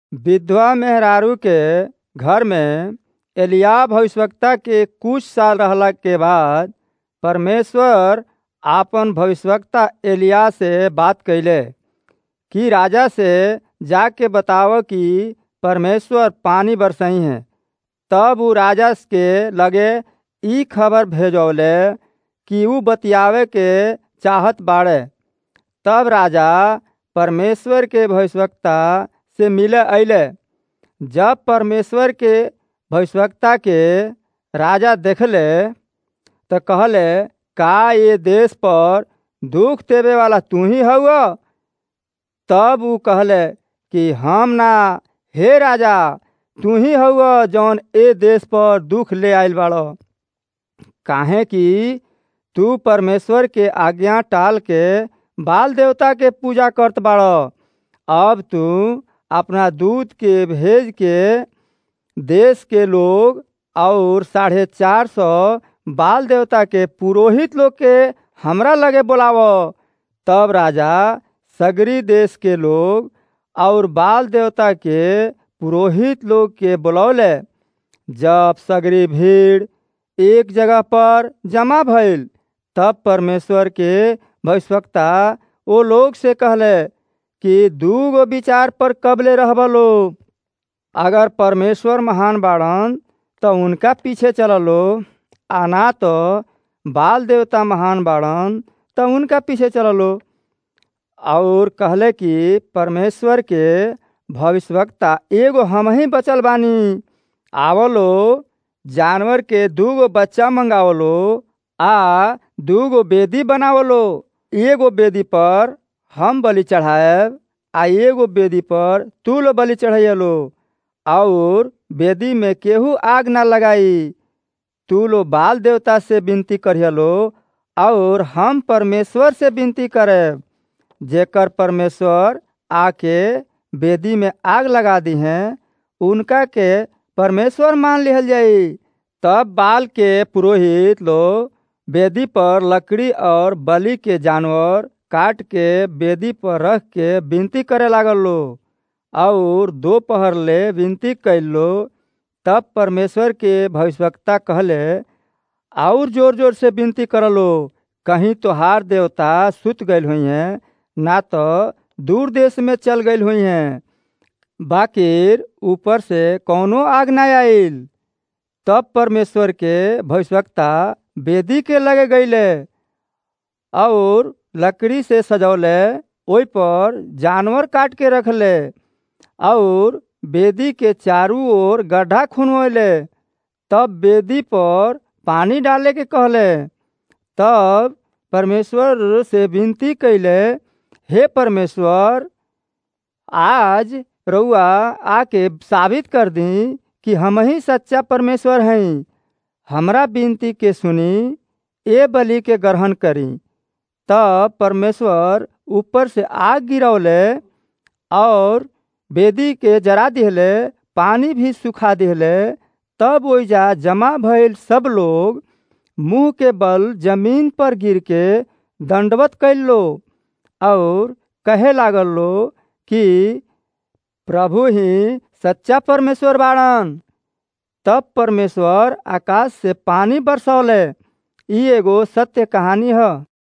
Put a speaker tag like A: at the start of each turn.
A: विधवा मेहरारू के घर में एलिय्याह भविष्यवक्ता के कुछ साल रहला के बाद परमेश्वर आपन भविष्यवक्ता एलिय्याह से बात कइले कि राजा से जाके बताव कि परमेश्वर पानी बरसई है तब उ राजा के लगे ई खबर भेजवले कि उ बतियावे के चाहत बाड़े तब राजा परमेश्वर के भविष्यवक्ता से मिले अइले जब परमेश्वर के भविष्यवक्ता के राजा देखले त कहले का ये देश पर दुख देवे वाला तू ही हउआ तब उ कहले कि हम ना हे राजा तू ही हउआ जौन ए देश पर दुख ले आइल बाड़ो काहे कि तू परमेश्वर के आज्ञा टाल के बाल देवता के पूजा करत बाड़ो अब तू अपना दूत के भेज के देश के लोग और साढ़े चार सौ बाल देवता के पुरोहित लोग के हमरा लगे बोलावो तब राजा सगरी देश के लोग और बाल देवता के पुरोहित लोग के बुलौले जब सगरी भीड़ एक जगह पर जमा भइल तब परमेश्वर के भविष्यवक्ता ओ लोग से कहले कि दू गो विचार पर कबले रहब लो अगर परमेश्वर महान बाड़न तो उनका पीछे चललो आ ना तो बाल देवता महान बाड़न तो उनका पीछे चललो और कहले कि परमेश्वर के भविष्यवक्ता एगो हम ही बचल बानी आवलो जानवर के दूगो बच्चा मंगावलो आ दूगो बेदी बनावलो एगो बेदी पर हम बलि चढ़ाएब आ एगो बेदी पर तू लो बलि चढ़ैलो और बेदी में केहू आग ना लगाई तू लो बाल देवता से विनती करियलो और हम परमेश्वर से विनती करब जेकर परमेश्वर आके बेदी में आग लगा दी हैं उनका के परमेश्वर मान लिहल जाई तब बाल के पुरोहित लोग बेदी पर लकड़ी और बलि के जानवर काट के बेदी पर रख के विनती करे लागल लो और दोपहर ले विनती कैल लो तब परमेश्वर के भविष्यवक्ता कहले और जोर जोर से विनती करलो कहीं तोहार देवता सुत गईल हुई हैं ना तो दूर देश में चल गईल हुई हैं बाकिर ऊपर से कौनो आग ना आइल तब परमेश्वर के भविष्यवक्ता बेदी के लगे गईले और लकड़ी से सजौले ओहि पर जानवर काट के रखले और बेदी के चारू ओर गड्ढा खुनवले तब बेदी पर पानी डाले के कहले तब परमेश्वर से विनती कैले हे परमेश्वर आज रउआ आके साबित कर दी कि हम ही सच्चा परमेश्वर हैं हमरा विनती के सुनी ए बलि के ग्रहण करी तब परमेश्वर ऊपर से आग गिरौले और बेदी के जरा दिहले पानी भी सुखा दिहले तब ओइजा जमा भइल सब लोग मुंह के बल जमीन पर गिर के दंडवत कैल लो और कहे लागल लो कि प्रभु ही सच्चा परमेश्वर बाड़न तब परमेश्वर आकाश से पानी बरसौले ई एगो सत्य कहानी है